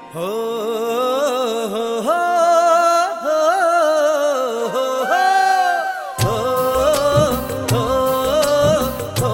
हो हो हो हो हो हो हो हो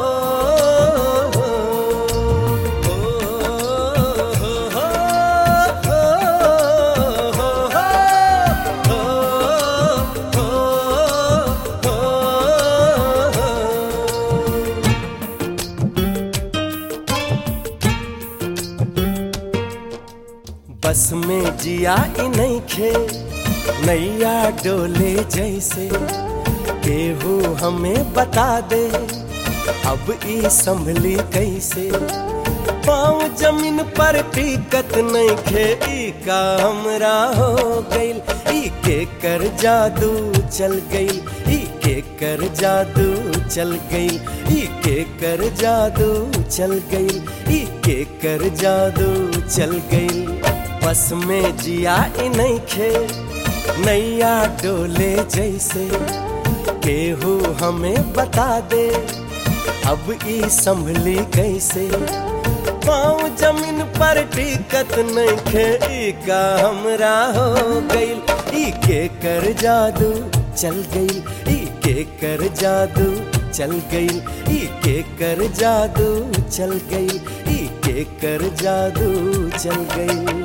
बस में जिया ई नहीं खे नैया डोले जैसे केहू हमें बता दे अब ई संभली कैसे पाँव जमीन पर टिकत नहीं खे ई का हमरा हो गइल ई के कर जादू चल गइल ई के कर जादू चल गइल ई के कर जादू चल गइल ई के कर जादू चल गइल बस में जिया ई नहीं खे नैया डोले जैसे केहू हमें बता दे अब ई संभली कैसे पाँव जमीन पर टिकत नहीं खे ई का हमरा हो गइल ई के कर जादू चल गइल ई के कर जादू चल गइल ई के कर जादू चल गइल ई के कर जादू चल गइल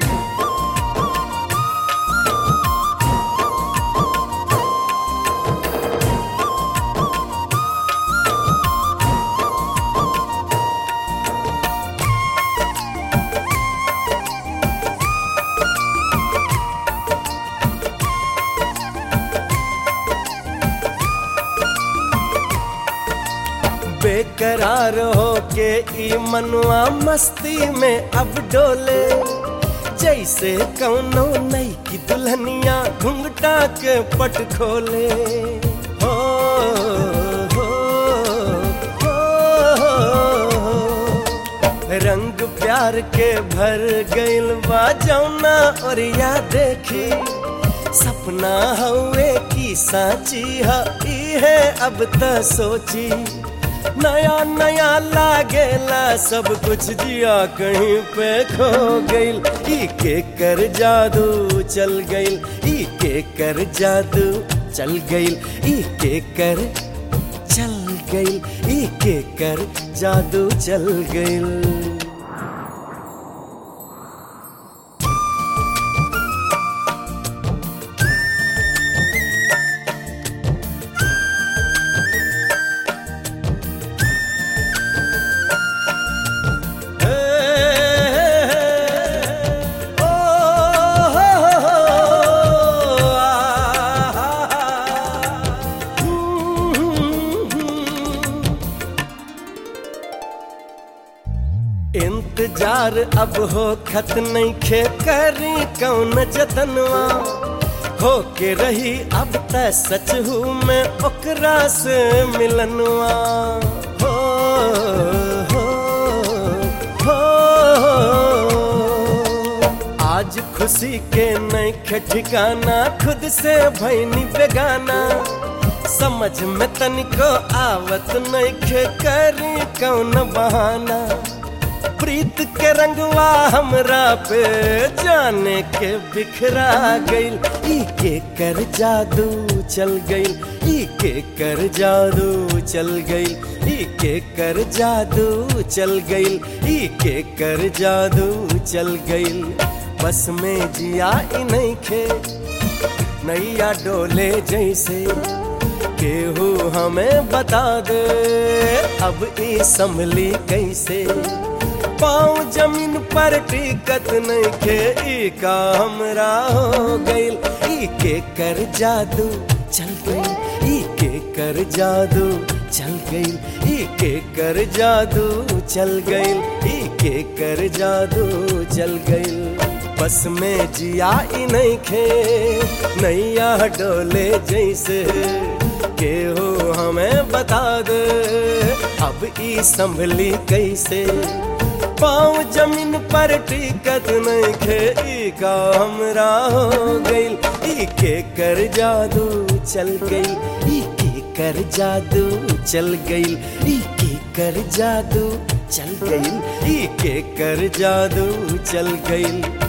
बेकरार हो के ई मनवा मस्ती में अब डोले जैसे कौनो नई की दुल्हनिया घुंघटा के पट खोले हो हो हो हो रंग प्यार के भर गइल बा जौना और या देखी सपना हवे की साची है है अब त सोची नया नया लागेला सब कुछ जिया कहीं पे खो गइल ई के कर जादू चल गइल ई के कर जादू चल गइल ई के कर चल गइल ई के कर जादू चल गइल इंतजार अब हो खत नहीं खे करी कौन जतनवा हो के रही अब त सच हूँ मैं ओकरा से मिलनवा हो हो हो आज खुशी के नहीं खे ठिकाना खुद से भैनी बेगाना समझ में तनिको आवत नहीं खे करी कौन बहाना प्रीत के रंगवा हमरा पे जाने के बिखरा गइल ई के कर जादू चल गइल ई के कर जादू चल गइल ई के कर जादू चल गइल ई के कर जादू चल गइल बस में जिया ई नहीं खे नैया डोले जैसे केहू हमें बता दे अब ई संभली कैसे पाँव जमीन पर टिकत नहीं खे ई का हमरा हो गइल ई के कर जादू चल गइल ई के कर जादू चल गइल ई के कर जादू चल गइल ई के कर जादू चल गइल बस में जिया ई नहीं खे नैया डोले जैसे केहू हमें बता दे अब ई संभली कैसे पाँव जमीन पर टिकत नहीं खे ई का हमरा हो गइल ई के कर जादू चल गइल ई के कर जादू चल गइल ई के कर जादू चल गइल ई के कर जादू चल गइल